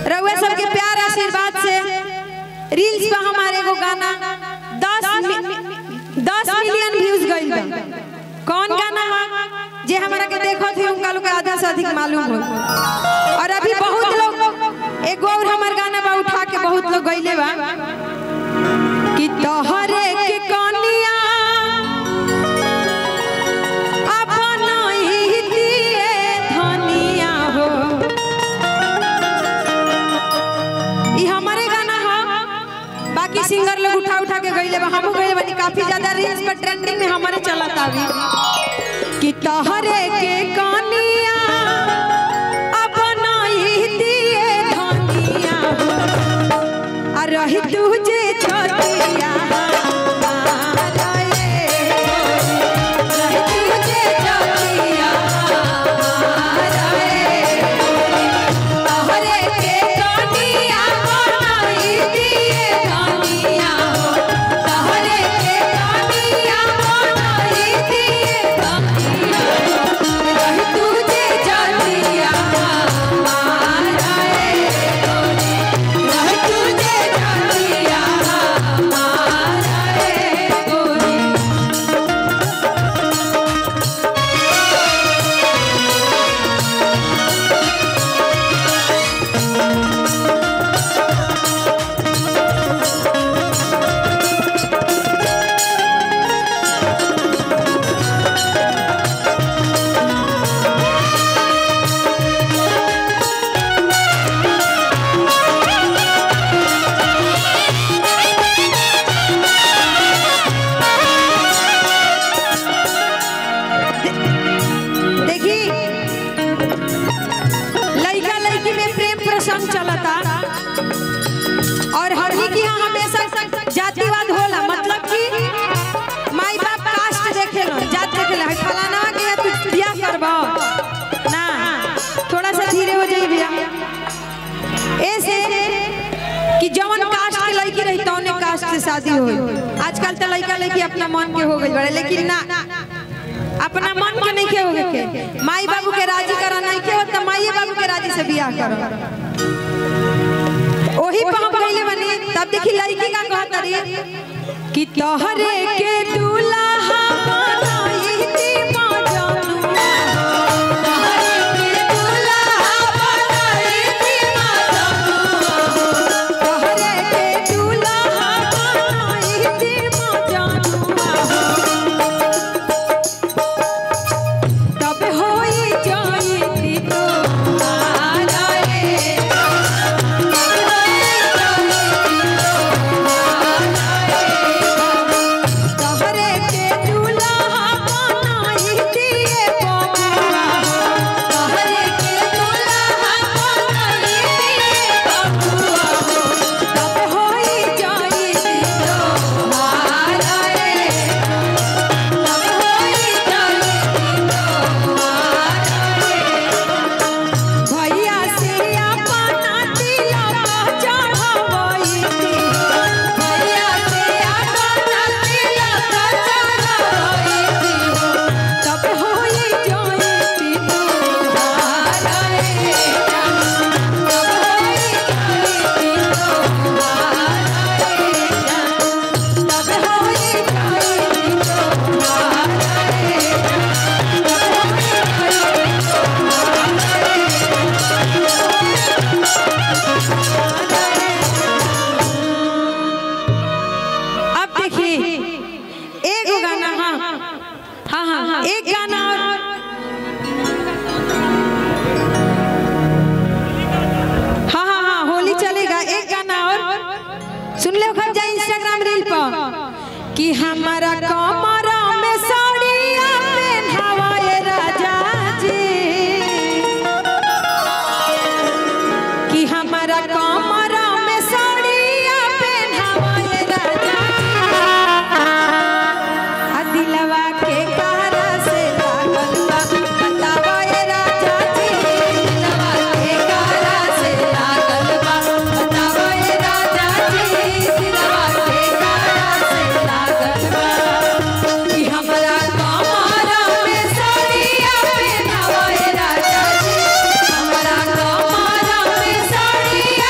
रउआ सबके प्यार आशीर्वाद से रील्स पे हमारे एगो गाना दस दस मिलियन व्यूज गइल बा कौन गाना है जे हमारा के देखो थे उनका लोग के आधा से अधिक मालूम हो और अभी बहुत लोग एगो और हमार गाना बा उठा के बहुत लोग गइले बा कि तोहरे के कनिया अपन ही दिए धनिया हो ई हमारे गाना है बाकी सिंगर लोग उठा उठा के गइले बा हमहू गइले बानी काफी ज्यादा रील्स पर ट्रेंडिंग में हमारे चलत अभी कि तोहरे के कनिया अपन ही दिए धनिया हो आ रही तुझे छोटिया रही तुझे छोटिया तोहरे के कनिया बनाई दिए कनिया तोहरे के कनिया बनाई दिए कनिया रही तुझे छोटिया माराए रही तुझे छोटिया माराए गोरी देखी लड़का लड़की में प्रेम प्रसंग चलता और हमनी के यहाँ हमेशा जातिवाद होला मतलब कि माई बाप कास्ट देखेला जात देखेला है फलाना के तू बियाह करबा ना थोड़ा सा धीरे हो जाई भैया ऐसे कि जवन कास्ट के लड़की रही तौने कास्ट से शादी होई आजकल तो लड़का लड़की अपना मन के हो गई बड़े लेकिन ना अपना मन के नहीं के होगे के माई बाबू के राजी करा नहीं के होता माई बाबू के राजी से बियाह करो ओही पे हम कहले बनी तब देखी लड़की का कहत रही कि तोहरे के दूल्हा बनाई दी माँ जानुआ तोहरे के दूल्हा बनाई दी माँ जानुआ तोहरे के दूल्हा बनाई दी माँ जानुआ तब होई जाई तो आलाए तोहरे के दूल्हा बनाई दिए बबुआ तोहरे के दूल्हा बनाई दिए बबुआ तब होई जाई तो आलाए तब होई जाई भैया से अपना तिलक चढ़ावई थी भैया से अपना तिलक चढ़ावई थी तब होई जाई तो हाराए तब होई जाई तो हाराए तब होई जाई तो हाराए अब देखिए एक गाना हाँ हाँ हाँ हाँ एक गाना और हाँ हाँ हाँ होली चलेगा एक गाना और सुन ले खब जाए इंस्टाग्राम रील पर कि हमारा कमरा में साड़िया पहनावा ये राजा जी कि हमारा कमरा में साड़िया पहनावा ये राजा आ दिलवा के कारा से लागल बा बतावा ये राजा जी दिलवा के कारा से लागल बा बतावा ये राजा जी दिलवा के कारा से लागल बा कि हमरा कमरा में साड़िया पहनावा ये राजा जी हमरा कमरा में साड़िया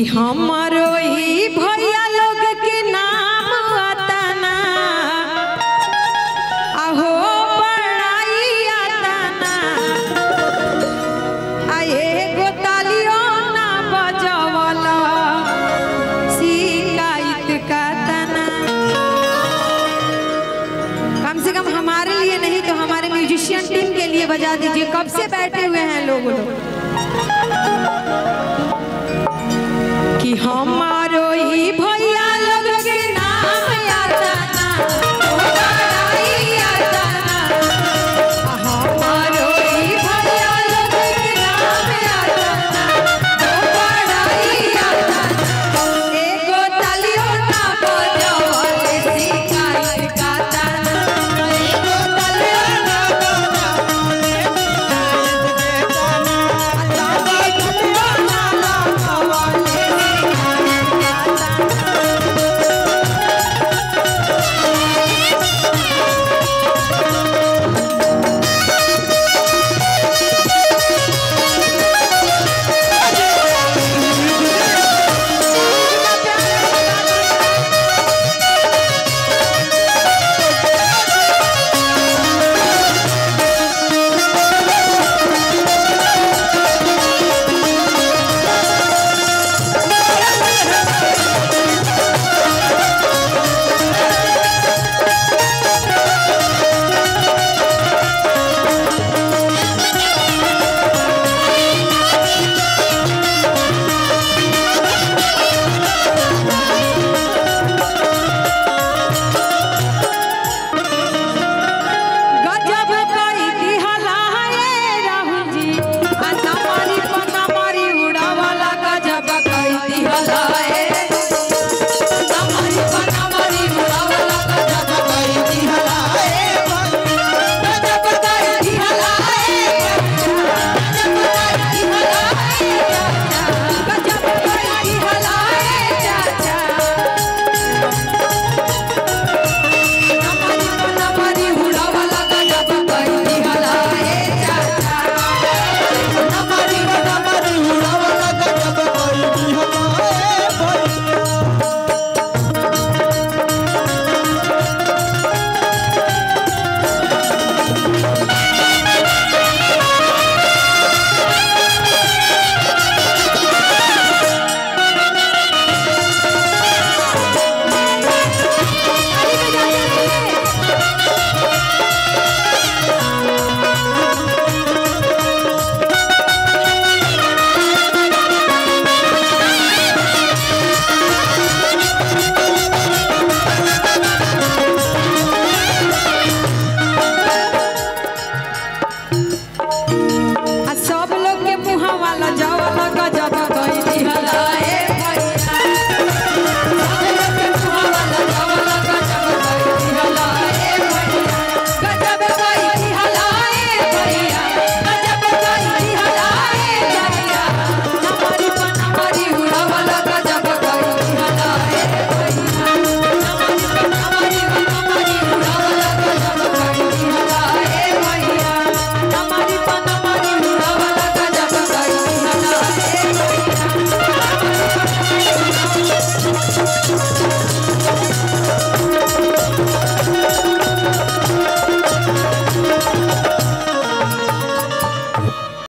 हमारो ही भैया लोग के नाम अतना अहो बड़ाई अतना आ एगो तालियो ना बजवला शिकायत का तना कम से कम हमारे लिए नहीं तो हमारे म्यूजिशियन टीम के लिए बजा दीजिए कब से बैठे हुए हैं लोग लोग कि हमारो ही